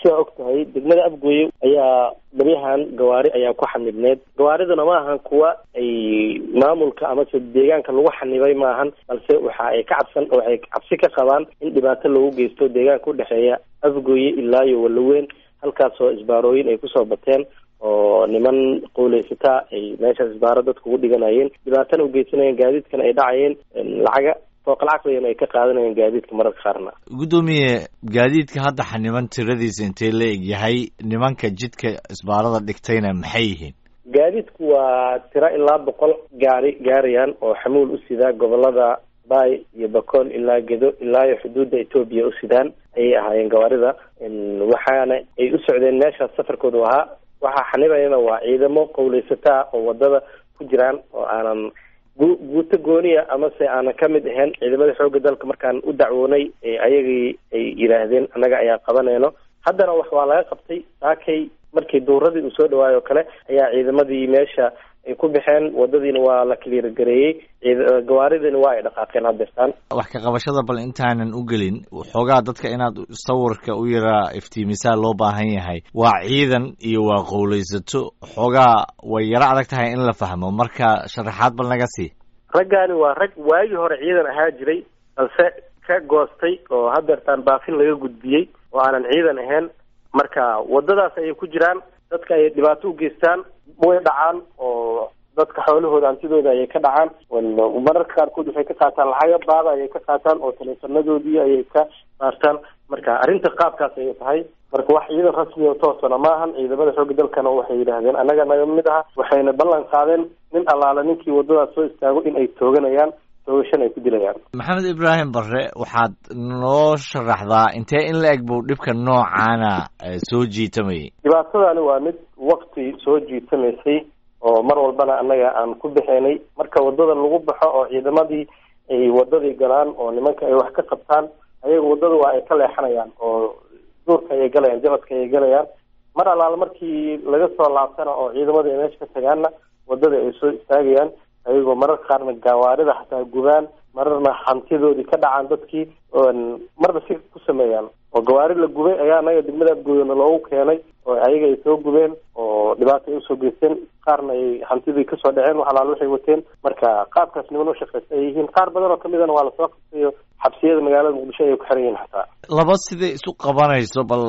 sidaa og tahay degmada afgooye ayaa baryahan gawaari ayaa ku xanibneed gawaariduna ma ahan kuwa ay maamulka amase deegaanka lagu xanibay maahan balse waxa ay ka cabsan waxay cabsi ka qabaan in dhibaato loogu geysto deegaanka udhexeeya afgooye ilaa iyo walaweyn halkaasoo isbaarooyin ay kusoo bateen oo niman qowleysataa ay meeshaas isbaaro dadku ugu dhiganayeen dhibaatana ugeysanayeen gaadiidkana ay dhacayeen lacaga fooqalcaqligan ay ka qaadanayeen gaadiidka mararka qaarna guddoomiye gaadiidka hadda xaniban tiradiisa intee la eg yahay nimanka jidka isbaarada dhigtayna maxay yihiin gaadiidku waa tiro ilaa boqol gaari gaarayaan oo xamuul u sidaa gobolada bay iyo bakool ilaa gedo ilaa iyo xuduudda etoobiya u sidaan ayay ahaayeen gawaarida waxaana ay u socdeen meeshaas safarkoodu ahaa waxaa xanibayana waa ciidamo qowleysataa oo wadada ku jiraan oo aanan gu guuto gooniya amase aanan ka mid ahayn ciidamada xoogga dalka markaan u dacwoonay ayagii ay yidhaahdeen annaga ayaa qabanayno haddana wax waa laga qabtay saakay markii duuradii uu soo dhawaayo o kale ayaa ciidamadii meesha ay ku baxeen wadadiina waa la kaliirgareeyey gawaaridiina waa ay dhaqaaqeen haddeertaan wax ka qabashada bal intaanan u gelin xoogaa dadka inaad sawirka u yaraa iftiimisaa loo baahan yahay waa ciidan iyo waa qowleysato xoogaa way yaro adag tahay in la fahmo marka sharaxaad bal naga sii raggaani waa rag waagii hore ciidan ahaa jiray balse ka goostay oo haddeertaan baafin laga gudbiyey oo aanan ciidan ahayn marka wadadaas ayay ku jiraan dadka ay dhibaato u geystaan way dhacaan oo dadka xoolahooda hantidooda ayay ka dhacaan mararka qaarkood waxay ka qaataan lacaga baada ayay ka qaataan oo taleefanadoodii ayay ka saartaan marka arrinta qaabkaas ayay tahay marka wax ciidan rasmi oo toosana maahan ciidamada xoogga dalkana waxay yidhaahdeen annaga naga mid aha waxayna ballan qaadeen nin allaala ninkii wadadaas soo istaago in ay tooganayaan toogashan ay ku dilayaan maxamed ibraahim barre waxaad noo sharaxdaa intee in la eg buu dhibka noocaana soo jiitamayay dhibaatadani waa mid wakti soo jiitamaysay oo mar walbana annaga aan ku bixinay marka wadada lagu baxo oo ciidamadii ay wadadii galaan oo nimanka ay wax ka qabtaan ayaga wadada waa ay ka leexanayaan oo duurka ayay galayaan jabadka ayay galayaan mar allaala markii laga soo laabtana oo ciidamada ay meesha ka tagaanna wadada ay soo istaagayaan ayagoo mararka qaarna gawaarida xataa gubaan mararna hantidoodii ka dhacaan dadkii marba si ku sameeyaan oo gawaari la gubay ayaa anaga degmada afgooyana loogu keenay oo ayaga ay soo gubeen oo dhibaato ay usoo geysteen qaarna ay hantidii kasoo dhaceen wax alaal waxay wateen marka qaabkaas niman u shaqaysta ay yihiin qaar badan oo kamidana waa lasoo qabtay oo xabsiyada magaalada muqdisho ayay ku xiran yihiin xataa laba siday isu qabanayso bal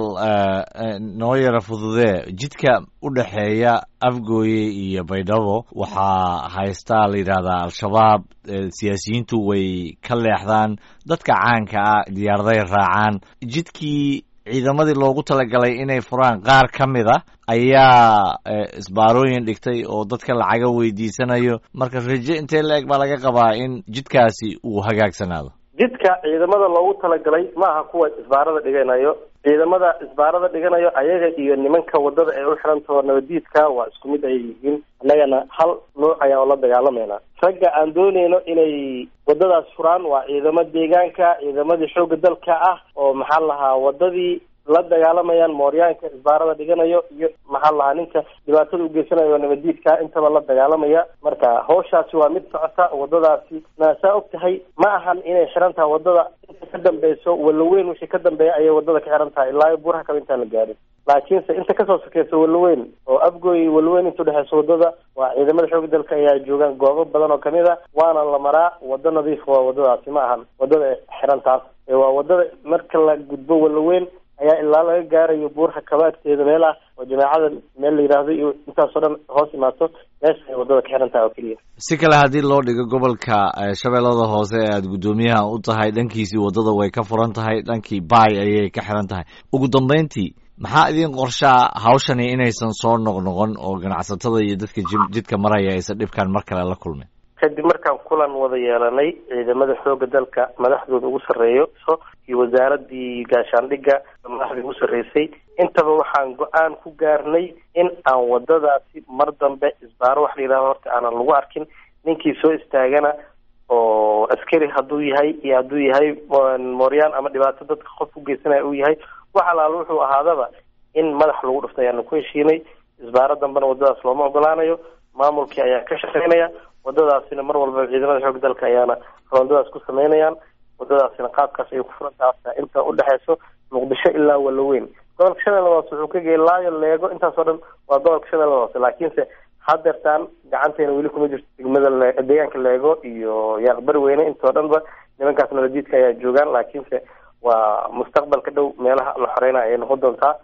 noo yara fududee jidka u dhexeeya afgooye iyo baydhabo waxaa haystaa la yidhaahdaa al-shabaab siyaasiyiintu way ka leexdaan dadka caanka ah diyaaraday raacaan jidkii ciidamadii loogu talagalay inay furaan qaar ka mid a ayaa isbaarooyin dhigtay oo dadka lacaga weydiisanayo marka raje intee la eg baa laga qabaa in jidkaasi uu hagaagsanaado jidka ciidamada loogu talagalay ma aha kuwa isbaarada dhiganayo ciidamada isbaarada dhiganayo ayaga iyo nimanka wadada ay u xirantaho nabadiidka waa isku mid ayay yihiin annagana hal nooc ayaan ula dagaalamayna ragga aan doonayno inay wadadaas furaan waa ciidamo deegaanka ciidamadii xoogga dalka ah oo maxaa lahaa wadadii la dagaalamayaan mooryaanka isbaarada dhiganayo iyo maxaa lahaa ninka dhibaatada ugeysanayo nabadiidka intaba la dagaalamaya marka hawshaasi waa mid socota wadadaasi naasaa og tahay ma ahan inay xiran tahay wadada inta ka dambeyso walaweyn wixii ka dambeeya ayay wadada ka xiran tahay ilaa buuraha kale intaan la gaarin laakiinse inta kasoo sokeysa walaweyn oo afgooy walaweyn inta udhexeysa wadada waa ciidamada xoogga dalka ayaa joogaan goobo badan oo kamid a waana la maraa wado nadiif waa wadadaasi ma ahan wadada xiran taas waa wadada marka la gudbo walaweyn ayaa ilaa laga gaarayo buurha kabaagteeda meel ah oo jameecada meel la yidhaahdo iyo intaasoo dhan hoos imaato meesha ay wadada ka xiran tahay oo keliya si kale haddii loo dhigo gobolka shabeellada hoose ee aada guddoomiyaha u tahay dhankiisii waddada way ka furan tahay dhankii baay ayay ka xiran tahay ugu dambeyntii maxaa idin qorshaa hawshani inaysan soo noqnoqon oo ganacsatada iyo dadka jidka maraya aysan dhibkan mar kale la kulmin kadib markaan kulan wada yeelanay ciidamada xoogga dalka madaxdooda ugu sarreeyo iyo wasaaradii gaashaandhigga madaxdii ugu sarreysay intaba waxaan go-aan ku gaarnay in aan wadadaasi mar dambe isbaaro wax la yidhahdo horta aanan lagu arkin ninkii soo istaagana oo askari hadduu yahay iyo hadduu yahay mooryaan ama dhibaato dadka qof u geysanaya uu yahay wax alaalo wuxuu ahaadaba in madax lagu dhufta ayaanu ku heshiinay isbaaro dambena wadadaas looma ogolaanayo maamulkii ayaa ka shaqeynaya wadadaasina mar walba ciidamada xoog dalka ayaana roondadaas ku sameynayaan wadadaasina qaabkaas ayay ku furantaha inta udhexeyso muqdisho ilaa walaweyn gobolka shabeellada hoose wuxuu ka geeyay laayo leego intaasoo dhan waa gobolka shabeellada hoose laakiinse hadeertaan gacanteena weli kuma jirto degmada deegaanka leego iyo yaaqbari weyne intoo dhanba nimankaas nabadiidka ayaa joogaan laakiinse waa mustaqbalka dhow meelaha la xoreynayo ayay noqon doontaa